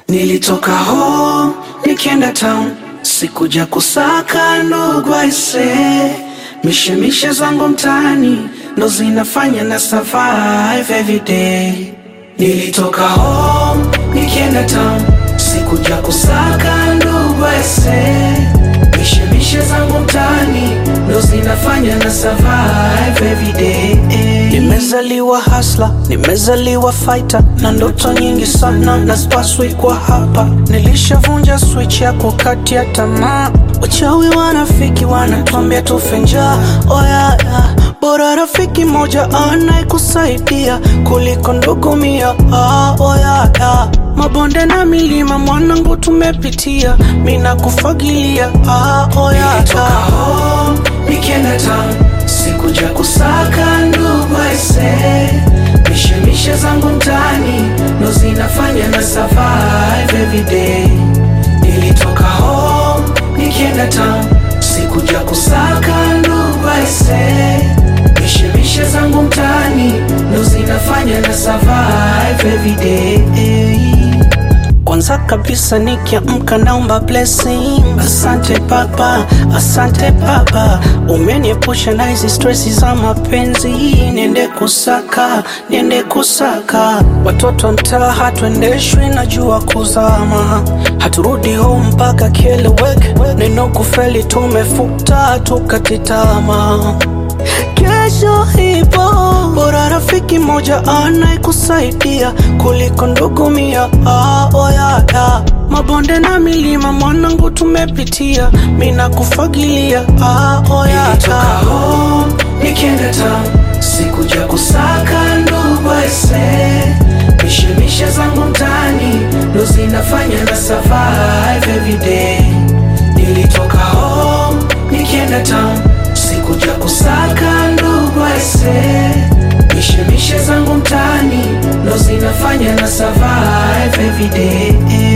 Nilitoka home nikienda town, sikuja kusaka ndugu aise, mishemishe zangu mtaani ndo zinafanya na survive every day. Nilitoka home nikienda town, sikuja kusaka ndugu aise, mishemishe zangu mtaani ndo zinafanya na survive every day. Nimezaliwa hasla, nimezaliwa fighter na ndoto nyingi sana na spaswi kwa hapa. Nilishavunja switch ya kukatia tamaa, wachawi wanafiki wanatuambia tufe njaa. Oya ya, bora rafiki moja anayekusaidia kuliko ndugu mia. Ah, oya ya, mabonde na milima mwanangu tumepitia, mina kufagilia. Ah, oya ya, nikienda town sikuja kusaka ndugu aise, mishemishe zangu mtaani ndo zinafanya na survive every day. Nilitoka home nikienda town, sikuja kusaka ndugu aise, mishemishe zangu mtaani ndo zinafanya na survive every day. Kwanza kabisa nikiamka naomba blessing. Asante Baba, asante Baba, umeniepusha na hizi stresi za mapenzi. Niende kusaka, niende kusaka. Watoto wa mtaa hatuendeshwi na jua kuzama, haturudi home mpaka kieleweke. Neno kufeli tumefuta, tukati tamaa kesho ipo, bora rafiki moja anayekusaidia kuliko ndugu mia. Ah, oya ya, mabonde na milima mwanangu tumepitia, mina kufagilia. Ah, oya ya, nikienda town sikuja kusaka ndugu aise, mishemishe zangu mtaani ndo zinafanya na survive every day. Nilitoka home nikienda town sikuja kusaka ndugu aise, mishemishe zangu mtaani ndo zinafanya na survive every day.